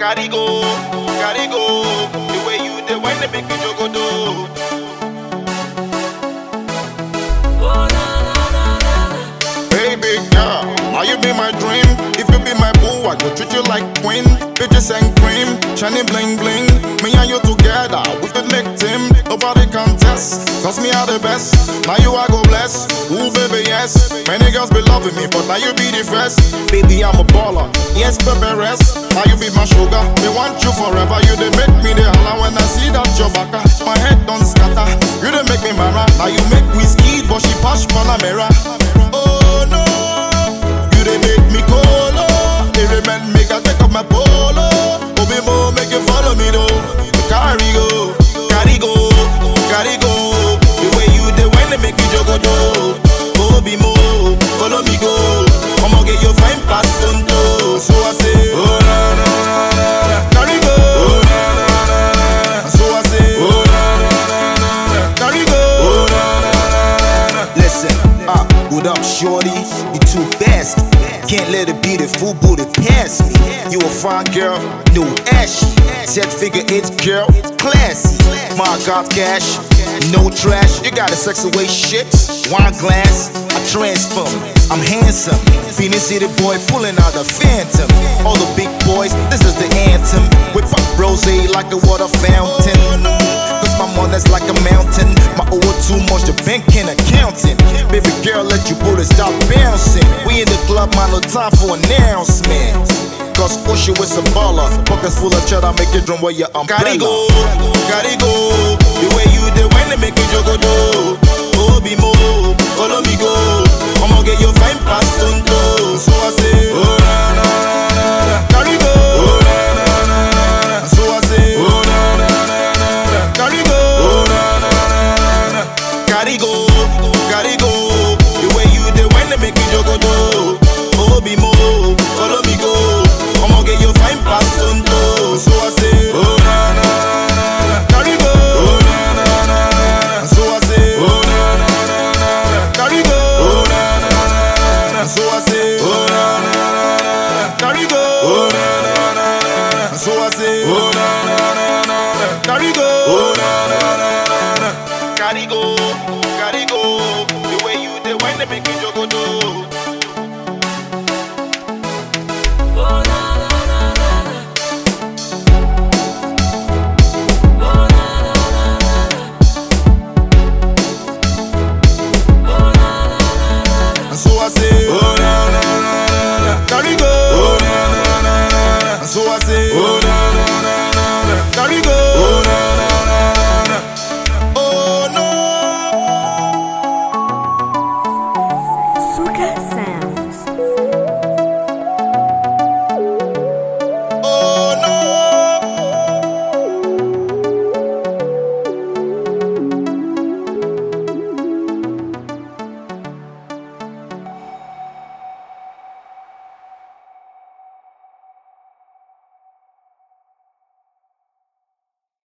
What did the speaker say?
Carry go, carry go. The way you the wine, they make me jogodo. Hey big girl, now you be my dream. If you be my boo, I go treat you like queen. Bitches and cream, shining bling bling. Me and you together, we could make team. Nobody contest, cause me are the best. Now you I go bless. Ooh baby yes, many girls be loving me, but now you be the first. Baby I'm a baller, yes baby rest. Now you be my sugar, me want you forever. You they make me the holla when I see that your baka. My head don't scatter, you they make me mara. Now you make me ski, but she pass Panamera. Oh no, you they make me colo. They remind make I take up my polo. Obi mo make you follow me though. Carry go, carry go, carry go. The way you the when they make you jogodo. Obi mo, follow me go. I'ma get your fine pass tonto. So I say, oh na na na na na. Carry go, oh na na na na. So I say, oh na na na na na. Carry go, oh na na na na. Listen, uh, what up, shorty? You too fast. Can't let it be the full booty past me. You a fine girl, new ashy. Set figure eight girl, classy. My God, cash, no trash. You got a sexy way shit. Wine glass, I transform. I'm handsome. Phoenix City boy pulling out the phantom. All the big boys, this is the anthem. With pop rose like a water fountain. Cause my mother's like a mountain. My owe too much, the bank can't account it. Baby girl, let you bullet stop bouncing. We in the club, man, no time for announcements. Cause Usher is a baller. Pockets full of cheddar, make it drum where your Carry umbrella. go, carry go. The way you the when they make me jogodo. Obi mo, follow me go. I'ma get your fine pass tonto. So I say, oh na na na na na. Carry go, oh na na na na na. So I say, oh na na na na na. Carry go, oh na na na na na. Carry go, carry go. The way you the when they make me jogodo. Obi mo, follow me go. I'ma get your fine pass tonto. So I say, oh na na na na na. Carry go, oh na na na na na. So I say, oh na na na na na. Carry go, oh na na na na na. So I say, oh na na na na na. Carry go, oh na na na na na. So I say, oh na na na na na. Carry go, oh na na na na na. Carry go, carry go. The way you the when they make me jogodo.